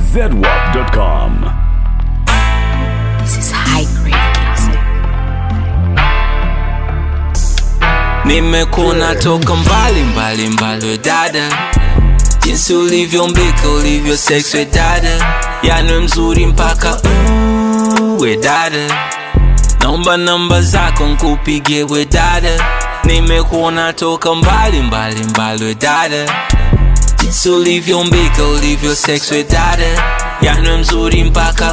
zedwap.com. This is high grade music. nimekuna toka mbali mbali mbali we dada jinsi ulivyombika ulivyo sex we dada yani mzuri mpaka uh, we dada naomba namba zako nkupigie we dada nimekuona toka mbali mbali mbali we dada jinsi ulivyombika ulivyo sex we dada yani mzuri mpaka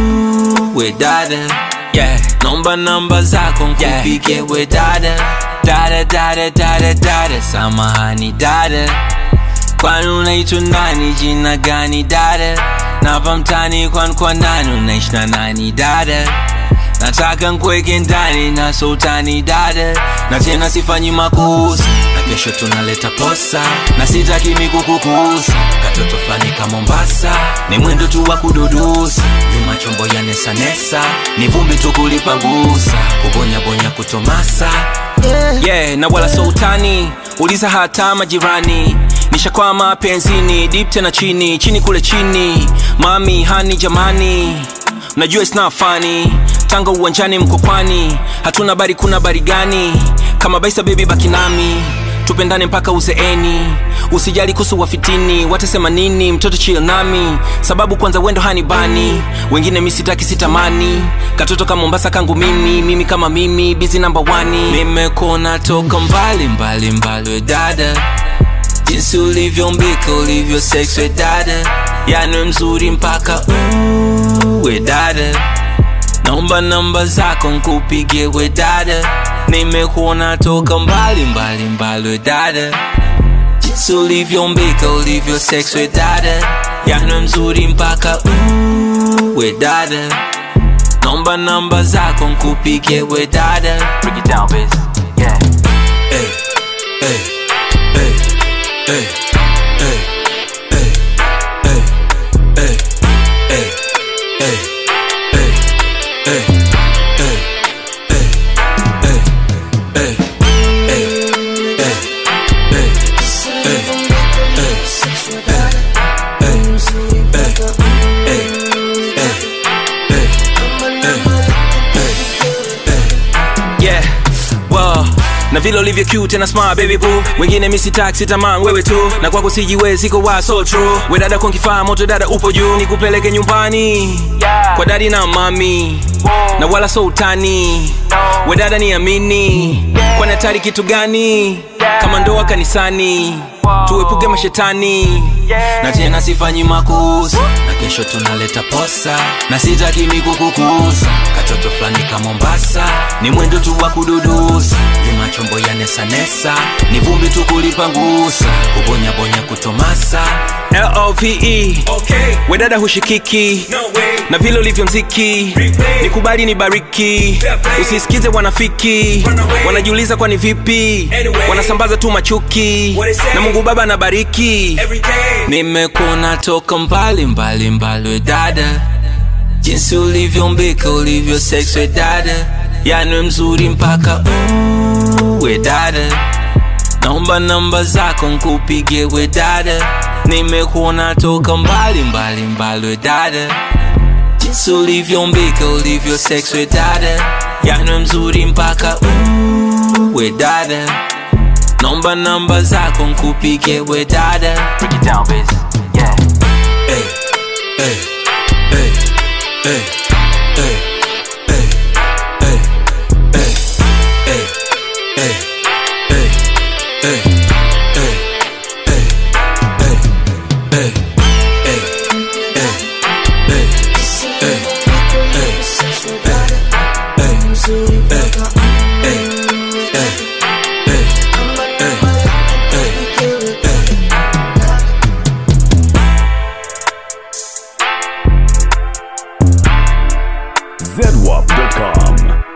uh, we dada yeah. naomba namba zako nkupigie yeah. we dada dada dada dada dada samahani dada kwani unaitwa nani jina gani dada napa mtani kwani kwa nani unaishi na nani dada nataka nkweke ndani na sultani dada na tena sifanyi makuusa na kesho tunaleta posa na sitaki mikukukusa katoto fulani ka mombasa ni mwendo tu wa kududusa nyuma chombo ya nesanesa ni vumbi tu kulipangusa kubonyabonya kutomasa yeah, na wala sultani uliza hata majirani nishakwama penzini dip tena chini chini kule chini mami hani jamani najua it's not funny tanga uwanjani mkokwani hatuna bari kuna bari gani kama baisa bebi baki nami tupendane mpaka uzeeni usijali kuhusu wafitini watasema nini mtoto chill nami sababu kwanza wendo hani bani wengine misitaki sitamani katoto ka mombasa kangu mimi mimi kama mimi bizi namba wani nimekona toka mbali mbali mbali we dada jinsi ulivyombika ulivyo sex we dada yani mzuri mpaka uh, we dada naomba namba zako nkupigie we dada nimekuona toka mbali mbali mbali we dada jinsi ulivyombika ulivyo sex we dada yani mzuri mpaka uh, we dada naomba namba zako nkupigie we dada Break it down, bitch. Yeah. Hey, hey, hey, hey, hey, hey, hey, hey, hey, hey, hey, hey, hey, hey, hey, hey, hey, hey, yeah well na vile ulivyo cute tena smart baby boo wengine misi taxi taman wewe tu na kwako sijiwezi ko wa so true we dada kwa kifaa moto dada upo juu nikupeleke nyumbani kwa dadi na mami na wala so utani we dada niamini kwani hatari kitu gani kama ndoa kanisani tuepuke mashetani na tena sifanyi makusa na kesho tunaleta posa na sitaki mikukukusa katoto fulani ka mombasa ni mwendo tu wa kududusa nyuma chombo ya nesanesa ni vumbi tu kulipangusa kubonyabonya kutomasa love okay. wedada hushikiki no na vile ulivyo mziki nikubali ni bariki usisikize wanafiki wanajiuliza kwani vipi anyway. wanasambaza tu machuki na mungu baba anabariki nimekuna toka mbali mbali mbali we dada jinsi ulivyombika ulivyo sex we dada yani mzuri mpaka uh, we dada naomba namba zako nkupigie we dada nimekuona toka mbali mbali mbali we dada jinsi ulivyombika ulivyo sex we dada yani mzuri mpaka uh, we dada naomba namba zako nkupigie we dada Break it down, bitch. Yeah. Hey, hey, hey, hey, hey, hey, hey, hey, hey, hey, hey, hey, hey, hey, hey, hey, hey, hey, hey, zedwap.com.